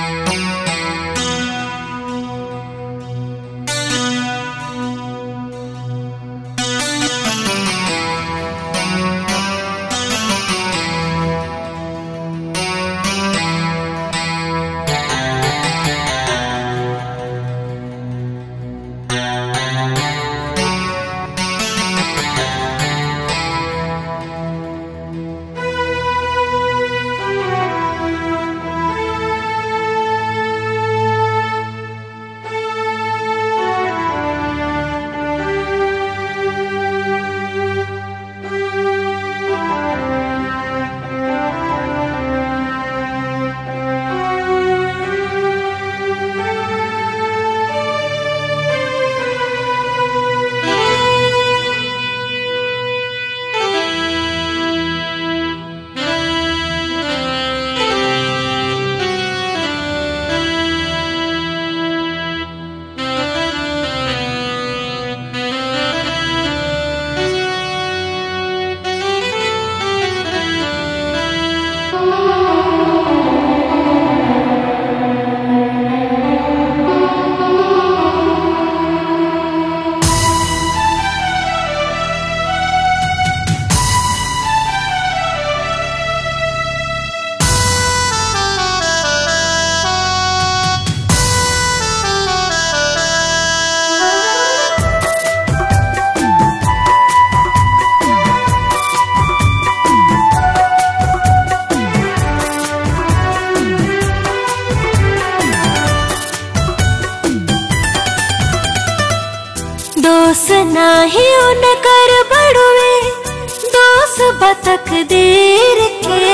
दोस नाही उनकर बड़ुए दोस बतक देर के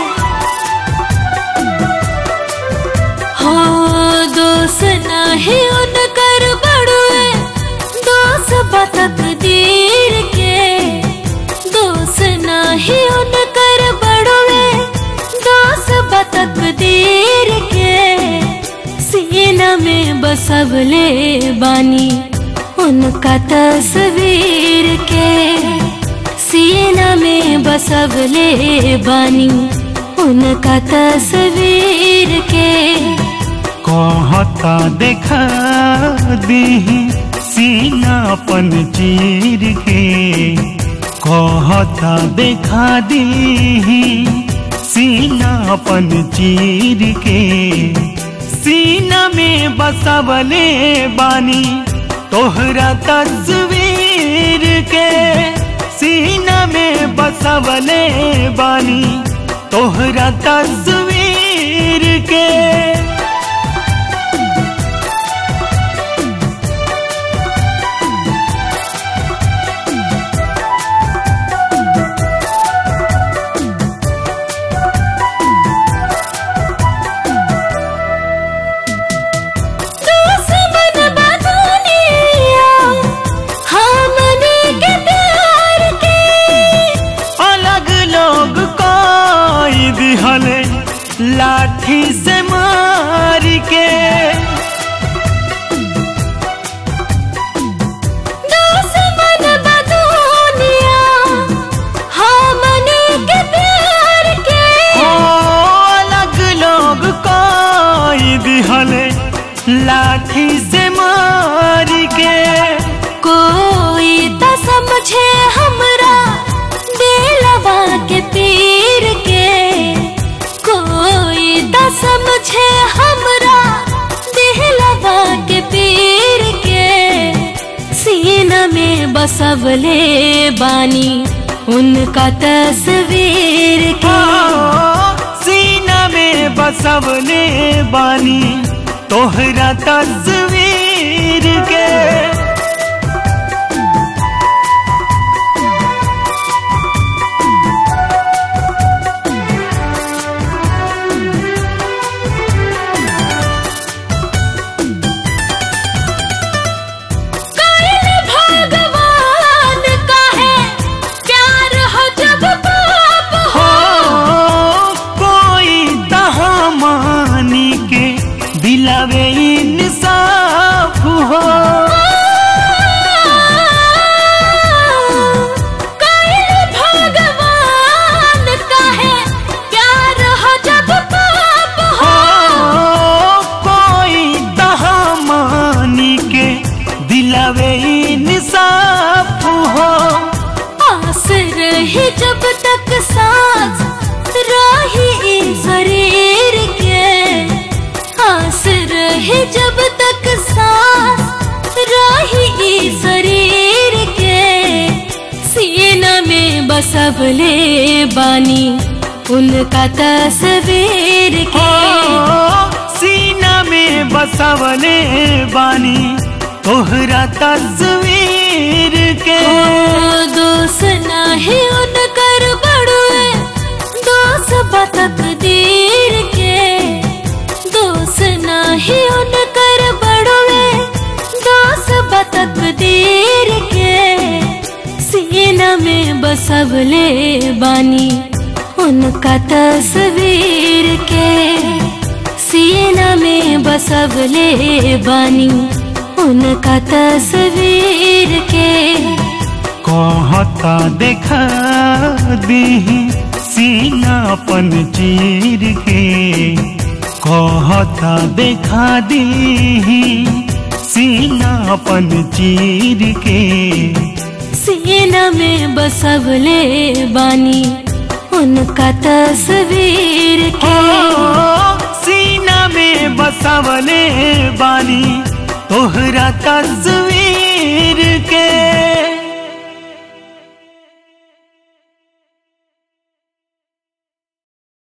हो दोस नाही उनकर बड़ुए दोस बतक देर के दोस नाही उनकर बड़ुए दोस बतक देर के सीना में बसवले बानी उनका तस्वीर के सीना में बसवले बानी उनका तस्वीर के कहता देखा दीही सीनापन चीर के कहता देखा दीही सीनापन चीर के सीना में बसवले बानी तोहरा तस्वीर के सीना में बसवले बानी तोहरा तस्वीर के दुश्मन बदुनिया हमने के प्यार के अलग लोग कोई दिहले लाठी से मार के दुश्मन बदुनिया हमने के प्यार के ओ अलग लोग कोई दिहले लाठी से मार के कोई त समझे हमरा दिलवा के पीर के कोई त समझे हमरा दिलवा के पीर के सीना में बसवले बानी उनका तस्वीर ओ, के सीना में बसवले बानी तोहरा तस्वीर के कइल भगवान का है प्यार हो जब पाप हो हो कोई तहा मानी के दिलावे इंसाफ हो कइल भगवान का है प्यार हो जब पाप हो हो बसवले बानी उनका तस्वीर ओ के सीना में बसवले बानी तोहरा तस्वीर के ओ दोस्त नाही उनकर बड़ुए दोस्त बतक दीर के दोस्त नाही उनकर बड़ुए दोस्त बतक दीर के सीना में बसवले बानी उनका तस्वीर के सीना में बसवले बानी उनका तस्वीर के कहता देखा दी सीनापन चीर के कहता देखा दी सीनापन चीर के सीना में बसवले बानी उनका तस्वीर ओ के सीना में बसवले बानी तोहरा तस्वीर के